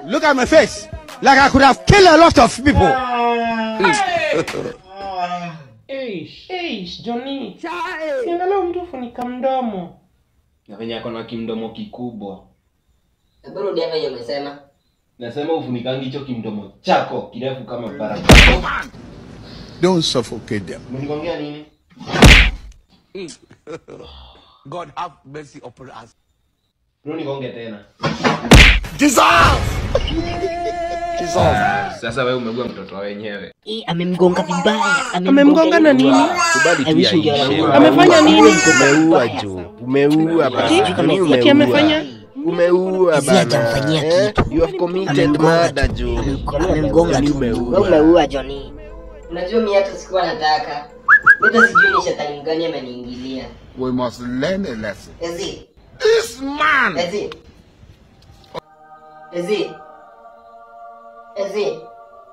Look at my face. Like I could have killed a lot of people. Eish, eish, Johnny. Siangalau mtu funika mdomo. na venye ako na kimdomo kikubwa Hebu rudia venye umesema. nasema ufunikangi hicho kimdomo chako kirefu kama barabara Don't suffocate them. mnikongea nini God have mercy upon us. bro nikonge tena Dissolve! sasa wewe umegua mtoto wa wenyewe Ii, amemgonga vibaya. Amemgonga na nini? I wish ungeona Amefanya nini? Umeua jo, umeua bana. Ati? Johnny Ati amefanya? Umeua Zi bana. hajamfanyia Eh, kitu. You have committed Amemgonga murder tu. jo. Amemgo- Amemgonga Johnny tu. umeua. Wewe umeua Johnny. Unajua mimi hata sikuwa nataka. Hata sijui ni shetani mgani ameniingilia. We must learn a lesson. Ezi, This man! Ezi. Ezi. Ezi.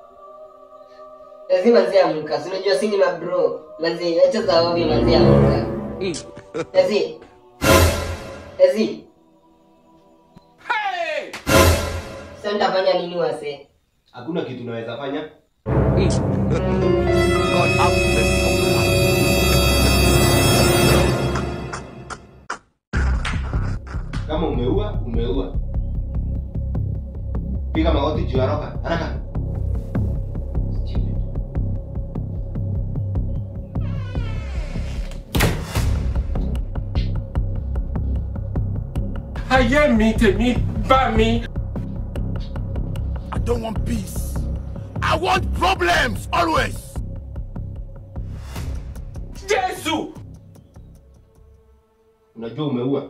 Ezi manzi amka. Si unajua sisi ni mabro. Manzi acha za ovyo manzi amka. Ezi. Ezi. Sasa nitafanya nini wase? hakuna kitu naweza fanya God have mercy upon us. kama umeua umeua piga magoti juu ya roka haraka Stupid. Ayé mi tèmi bá mi. I don't want peace. I want problems always. Jésù. unajua umeua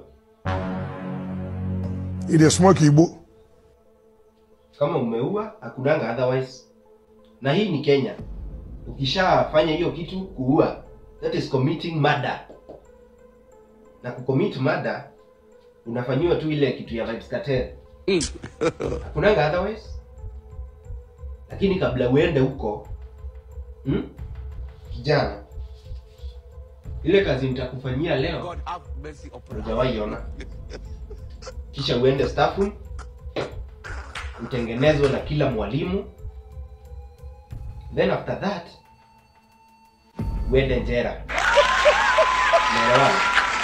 It is smoke Igbo. kama umeua hakunanga otherwise na hii ni kenya ukishafanya hiyo kitu kuua that is committing murder na kucommit murder unafanyiwa tu ile kitu ya vibes cartel hakunanga otherwise lakini kabla uende huko hmm? kijana ile kazi nitakufanyia leo God have mercy upon us. hujawahi ona kisha uende staff room utengenezwe na kila mwalimu then after that uende njera Unaelewana?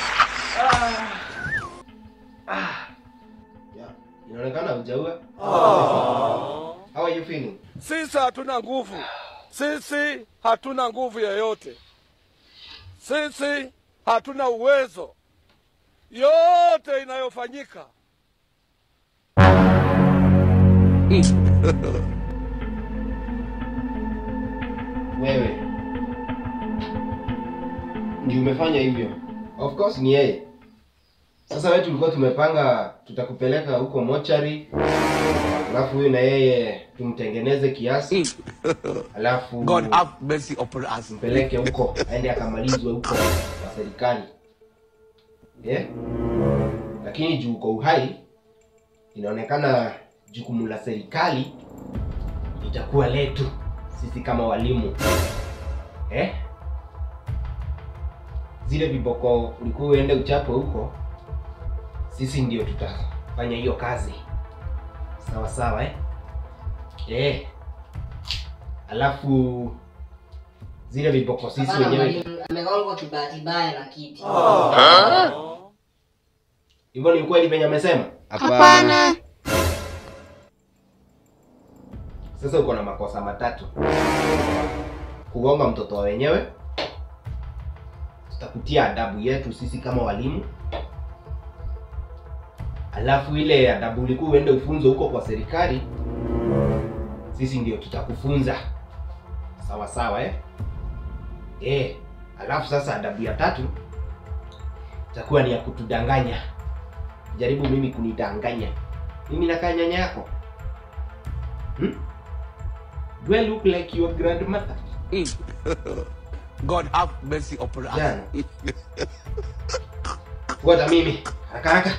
Ah. Yeah. inaonekana hujaua how are you feeling Sisi hatuna nguvu, sisi hatuna nguvu yoyote, sisi hatuna uwezo. Yote inayofanyika wewe ndio umefanya hivyo of course ni yeye sasa wewe tulikuwa tumepanga tutakupeleka huko mochari alafu huyu na yeye tumtengeneze kiasi alafu God have mercy upon us. mpeleke huko aende akamalizwe huko kwa serikali yeah? lakini juu uko uhai inaonekana jukumu la serikali itakuwa letu sisi kama walimu eh? zile viboko ulikuwa uende uchape huko sisi ndio tutafanya hiyo kazi sawa sawa eh? Eh. alafu zile viboko sisi Hapana wenyewe mwalimu, amegongwa kibahati baya na kiti. hivyo ni ukweli venye amesema Hapana. sasa uko na makosa matatu kugonga mtoto wa wenyewe tutakutia adabu yetu sisi kama walimu alafu ile adabu ulikuwa uende ufunzo huko kwa serikali sisi ndio tutakufunza sawa sawa eh? Eh, alafu sasa adabu ya tatu itakuwa ni ya kutudanganya jaribu mimi kunidanganya mimi nakaa nyanya yako hmm? Do I look like your grandmother? God have mercy upon us. Jana. Fuata mimi. Haraka haraka.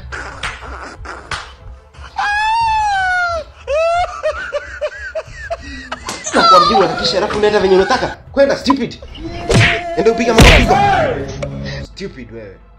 Nakwambia uhakikishe alafu unaenda venye unataka. Kwenda stupid. Enda upiga mapigo. Stupid wewe.